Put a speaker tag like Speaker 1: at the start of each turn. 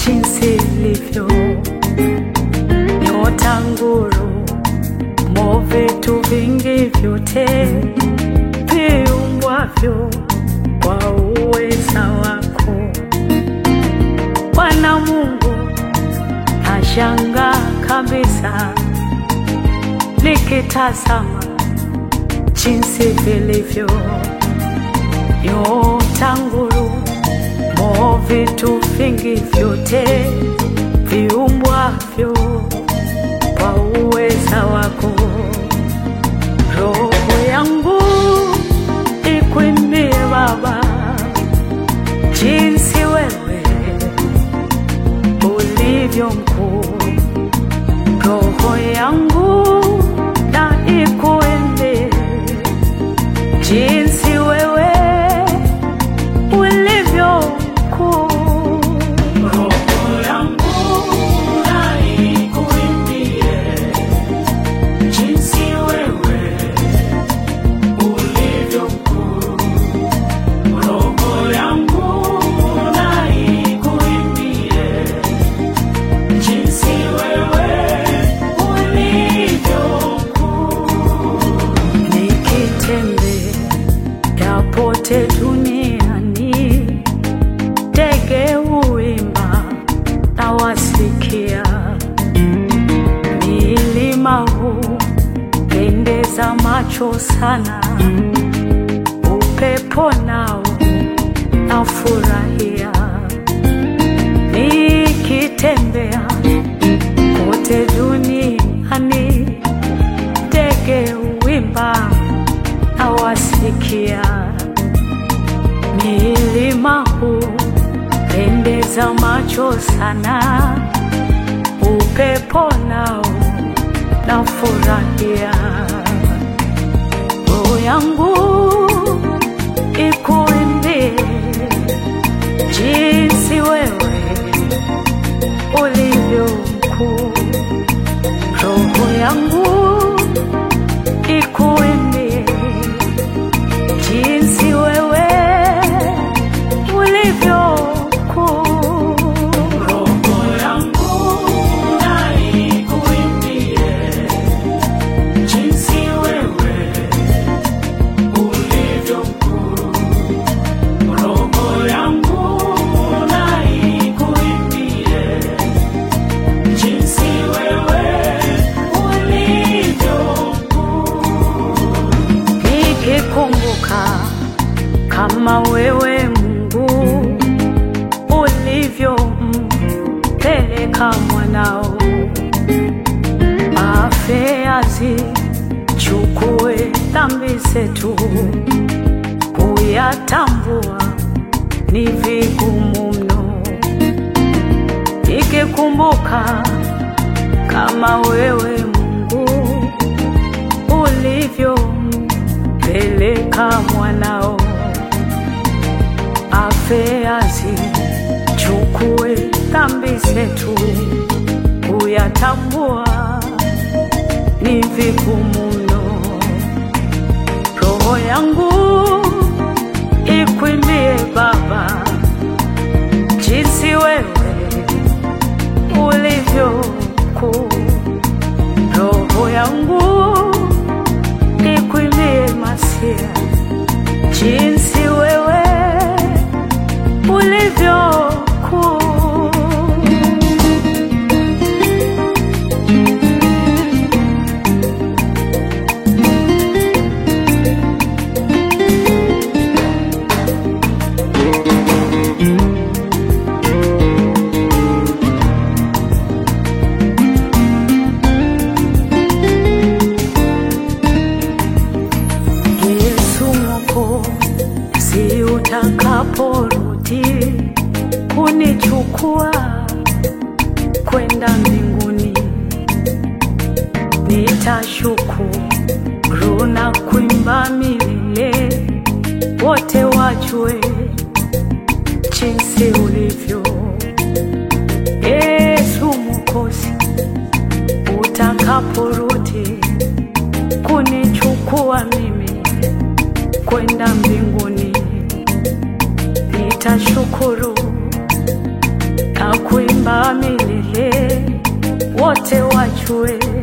Speaker 1: jinsi ilivyo nyota, nguru, mo, vitu vingi vyote viumbwavyo kwa uweza wako Bwana Mungu, nashangaa kabisa nikitazama jinsi vilivyo nyota, nguru, mo, vitu vingi vyote viumbwavyo kwa uweza wako. Roho yangu ikuimbie Baba, jinsi wewe ulivyo mkuu. Roho yangu na ikuimbie jinsi wewe ulivyo mkuu. Roho yangu na ikuimbie jinsi wewe ulivyo mkuu. Roho yangu na ikuimbie jinsi wewe ulivyo mkuu. Nikitembea pote duniani, ndege huimba na wasikia, milima hupendeza macho sana, upepo nao nafurahia, nikitembea pote duniani, ndege huimba na wasikia, milima hupendeza macho sana, upepo nao nafurahia, roho yangu ikuimbie jinsi wewe ulivyo mkuu, roho yangu ikuimbie jinsi wewe ulivyo mkuu. Roho yangu na ikuimbie jinsi wewe ulivyo mkuu. Roho yangu na ikuimbie jinsi wewe ulivyo mkuu. Nikikumbuka kama wewe Mungu ulivyompeleka mwanao afe azichukue dhambi zetu, kuyatambua ni vigumu mno. Nikikumbuka kama wewe Mungu ulivyompeleka mwanao afe azichukue dhambi zetu, kuyatambua ni vigumu mno. Roho yangu ikuimbie Baba, jinsi wewe ulivyo mkuu. Roho yangu ikuimbie Masia, jinsi wewe ulivyo mkuu. Yesu Mwokozi, utakaporudi kunichukua kwenda mbinguni, nitashukuru na kuimba milele, wote wajue jinsi ulivyo. Yesu Mwokozi, utakaporudi kunichukua mimi kwenda mbinguni, nitashukuru na kuimba wajue